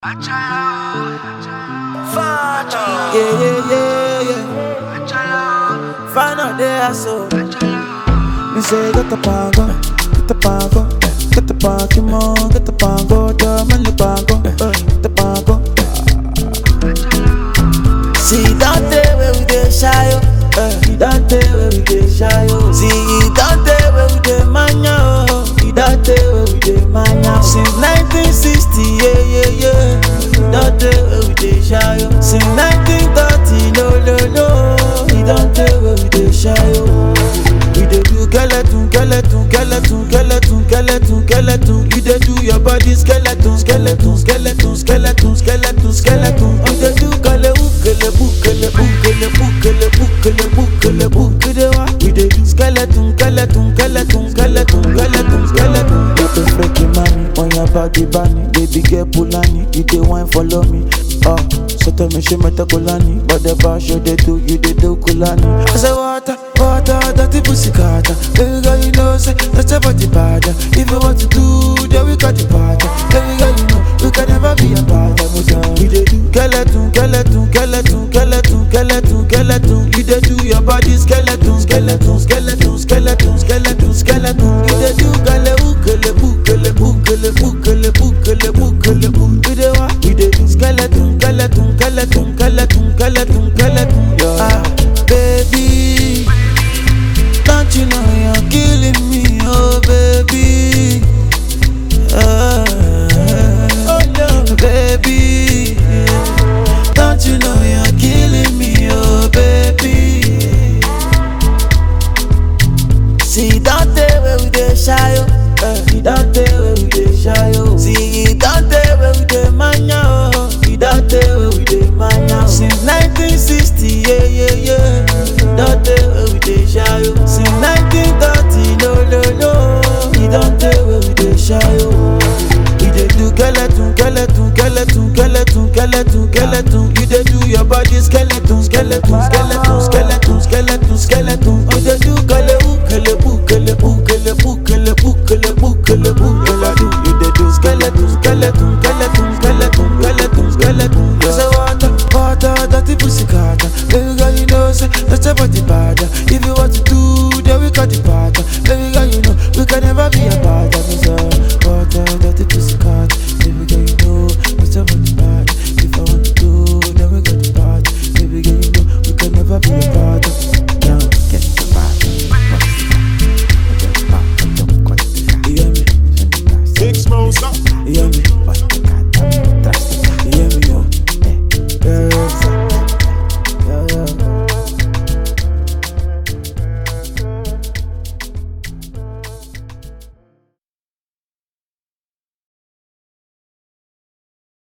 Yeah, yeah, yeah, yeah. Find out there, so. Me say, get the pango, get the pango, get the pango, get the pango, the man the pango, uh, the pango. See, don't tell where we get shy, oh. Uh, you don't tell where we get shy, oh. See, you don't tell where we get mania, oh. You don't tell where we get mania. Since 1960, yeah, yeah, yeah. You don't tell where we get shy, oh. Since 1930, no, no, no. You don't tell where we get shy, oh. We dey do skeleton, skeleton, skeleton, skeleton, skeleton, skeleton. You dey do your body skeleton, skeleton, skeleton, skeleton, skeleton, skeleton. You dey do kale ukele bukele bukele bukele bukele bukele buk. You dey wa? We dey do skeleton, skeleton, skeleton, skeleton, skeleton, skeleton. You dey freaky money on your body bunny, baby girl pulani. You dey wine follow me, oh. So tell me she meta kulani, but the bar show they do, you dey do kulani. I say water, water, dirty pussy carter. Baby girl, you know say that's your body bad. If you want to do, then we got the party. Baby girl, you know we can never be apart. We say we dey do skeleton, skeleton, skeleton, skeleton, skeleton, skeleton. You dey do your body skeleton, skeleton, skeleton, skeleton, skeleton, skeleton. You dey do kale ukele bukele bukele bukele bukele bukele buk. We dey wa, we dey do skeleton, skeleton, skeleton, skeleton, skeleton, skeleton. Ah, baby. Don't you know you're killing me, oh baby? Ah, oh no, baby. Don't you know you're killing me, oh baby? See, don't tell where we dey shy, oh. Uh, you don't tell where we dey shy, oh. See, you don't tell where we dey mania, oh. You don't tell where we dey mania, oh. Since 1960, yeah, yeah, yeah. Don't tell where we dey shy, oh. Since 1930, no, no, no. You don't tell where we dey shy, oh. You dey do skeleton, skeleton, skeleton, skeleton, skeleton, skeleton. You dey do your body skeleton.